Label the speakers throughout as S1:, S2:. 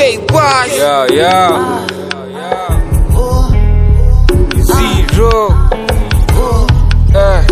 S1: K Boss.
S2: Yeah, yeah. Zero. Eh.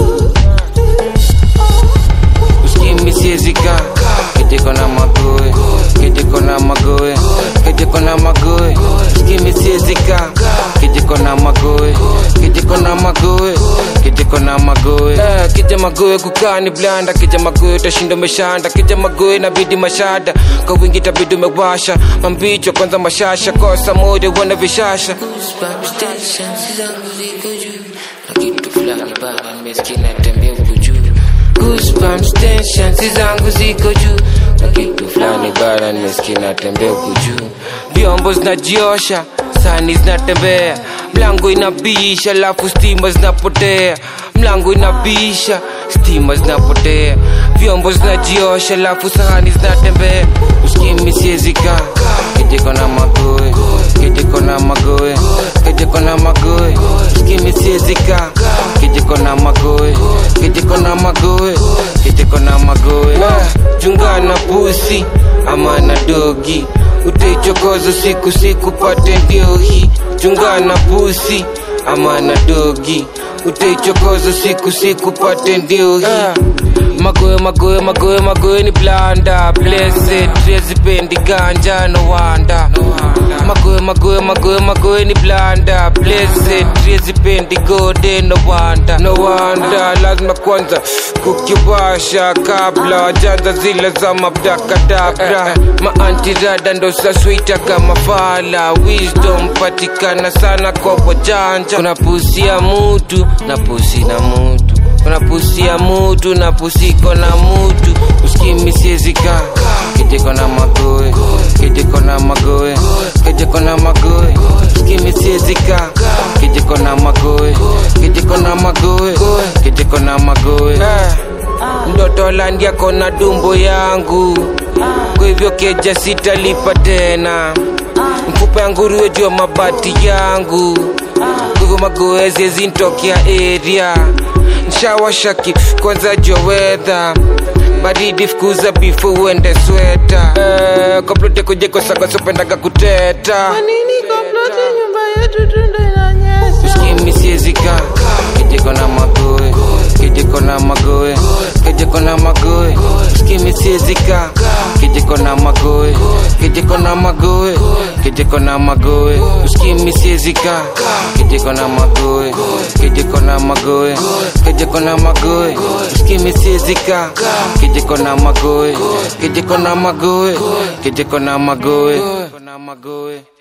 S2: Uskimi siezika Kijiko na magoe Kijiko na magoe Kijiko na magoe Uskimi siezika Kijiko na magoe Kijiko na magoe Kijiko na magoe eh, Kija magoe kukani blanda Kija magoe utashinda umeshanda Kija magoe inabidi mashada Kwa wingi tabidi umewasha Mambicho kwanza mashasha Kosa moja wana vishasha
S3: Goosebumps, tensions zangu ziko juu na kitu fulani bana nimesikia natembea huku juu Goosebumps, tensions zangu ziko juu na kitu fulani bana nimesikia natembea huku juu
S2: vyombo zinajiosha sani zinatembea mlango inabisha alafu stima zinapotea mlango inabisha stima zinapotea vyombo zinajiosha alafu sahani zinatembea uskimi siezika kijiko na magoe kijiko na magoe kijiko na magoe uskimi siezika kijiko na magoe kijiko na magoe kijiko na magoe Ah, chungana pusi ama na dogi utaichokoza siku siku pate ndio hii chungana pusi ama na dogi utaichokoza siku siku pate ndio hii magoe magoe magoe magoe ni blanda blessed rezipendi ganja no wanda magoe magoe magoe magoe ni blanda blessed rezipendi gode no wanda no wanda lazima kwanza kukiwasha kabla wajanza zile za mabdakadabra maantirada ndo saswita kama fala wisdom patikana sana kwa wajanja kuna pusi ya mutu na pusi na mutu kuna pusi ya mutu na pusiko na mutu uskimi siezika kijiko na magoe kijiko na magoe kijiko na magoe uskimi siezika kijiko na magoe kijiko na magoe kijiko na magoe Eh, ndoto landia kona dumbo yangu kwa hivyo keja sitalipa tena mfupa ya nguruwe juu ya mabati yangu kwa hivyo magoezi zintokea area nshawashaki kwanza jowedha baridi fukuza bifu uende sweta eh, komplote kujekosakosopendaga kuteta
S4: Nini komplote nyumba yetu tundo inanyesha
S2: uskimi siezika kijiko na magoe kijiko na magoe kijiko na magoe uskimi siezika kijiko na magoe kijiko na magoe kijiko na magoe uskimi siezika kijiko na magoe kijiko na magoe kijiko na magoe uskimi siezika kijiko na magoe kijiko na magoe kijiko na magoe